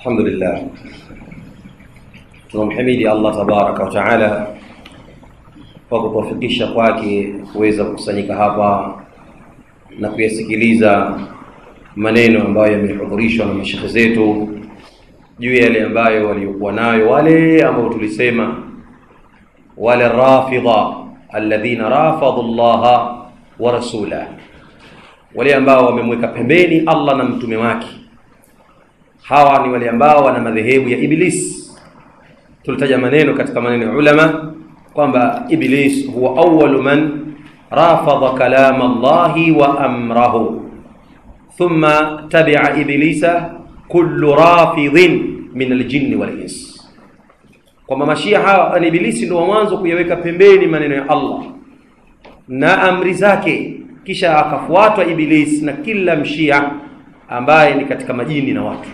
Alhamdulillah, tunamhimidi Allah tabaraka wa taala kwa kutuwafikisha kwake kuweza kukusanyika hapa na kuyasikiliza maneno ambayo yamehudhurishwa na mashekhe zetu juu ya yale ambayo waliokuwa nayo wale ambao tulisema wale rafidha alladhina rafadhu llaha wa rasulah, wale ambao wamemweka pembeni Allah na mtume wake. Hawa ni wale ambao wana madhehebu ya Iblis. Tulitaja maneno katika maneno ya ulama kwamba Iblis huwa awwalu man rafadha kalama Allahi wa amrahu thumma tabi'a iblisa kullu rafidhin min aljinni wal ins, kwamba mashia hawa ni Ibilisi ndio wa mwanzo kuyaweka pembeni maneno ya Allah na amri zake, kisha akafuatwa Iblis na kila mshia ambaye ni katika majini na watu.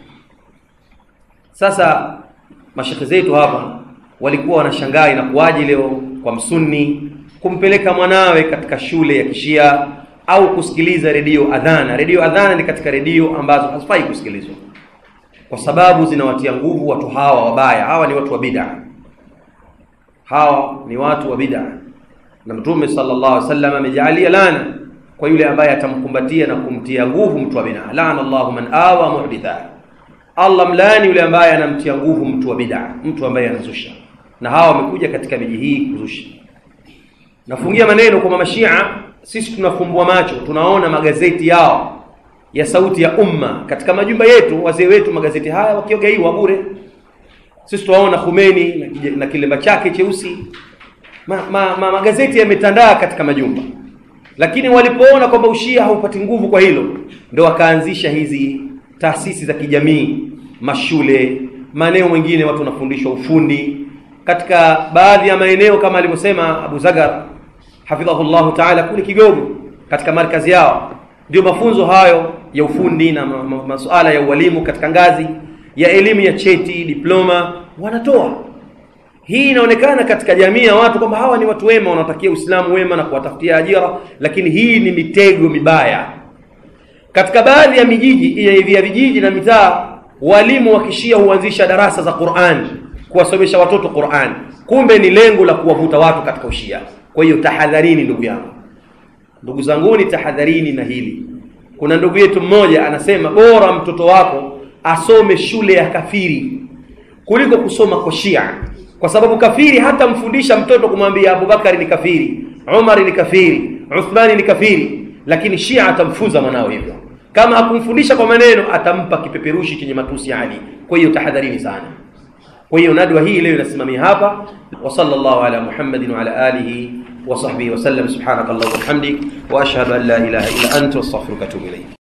Sasa mashekhe zetu hapa walikuwa wanashangaa inakuwaje leo kwa msunni kumpeleka mwanawe katika shule ya kishia au kusikiliza redio adhana. Redio adhana ni katika redio ambazo hazifai kusikilizwa kwa sababu zinawatia nguvu watu hawa wabaya. Hawa ni watu wa bid'a, hawa ni watu wa bid'a, na Mtume sallallahu alaihi wasallam amejaalia lana kwa yule ambaye atamkumbatia na kumtia nguvu mtu wa bid'a. Laana Allahu man awa muhditha, Allah mlaani yule ambaye anamtia nguvu mtu wa bid'a, mtu ambaye anazusha. Na hawa wamekuja katika miji hii kuzusha. Nafungia maneno kwa mashia sisi tunafumbua macho, tunaona magazeti yao ya Sauti ya Umma katika majumba yetu, wazee wetu magazeti haya wakiogeiwa bure. Sisi tuwaona Khomeini na, na kilemba chake cheusi ma, ma, ma, magazeti yametandaa katika majumba, lakini walipoona kwamba ushia haupati nguvu kwa hilo, ndo wakaanzisha hizi taasisi za kijamii, mashule, maeneo mengine watu wanafundishwa ufundi katika baadhi ya maeneo kama alivyosema Abu Zagar hafidhahu llahu taala kule Kigogo, katika markazi yao ndio mafunzo hayo ya ufundi na ma, ma, masuala ya ualimu katika ngazi ya elimu ya cheti diploma wanatoa. Hii inaonekana katika jamii ya watu kwamba hawa ni watu wema, wanatakia Uislamu wema na kuwatafutia ajira, lakini hii ni mitego mibaya. Katika baadhi ya mijiji ya vijiji na mitaa, walimu wa kishia huanzisha darasa za Qur'an, kuwasomesha watoto Qur'an, kumbe ni lengo la kuwavuta watu katika ushia. Kwa hiyo tahadharini, ndugu yangu, ndugu zanguni, tahadharini na hili. Kuna ndugu yetu mmoja anasema bora mtoto wako asome shule ya kafiri kuliko kusoma kwa Shia, kwa sababu kafiri hata mfundisha mtoto kumwambia Abubakari ni kafiri, Umar ni kafiri, Uthmani ni kafiri, lakini Shia atamfunza mwanao hivyo. Kama hakumfundisha kwa maneno, atampa kipeperushi chenye matusi ya Ali. Kwa hiyo tahadharini sana. Kwa hiyo nadwa hii leo inasimamia hapa. wa sallallahu ala Muhammadin wa ala alihi wa sahbihi wa sallam. Subhanaka Allahumma wa bihamdik wa ashhadu an la ilaha illa anta astaghfiruka wa atubu ilayk.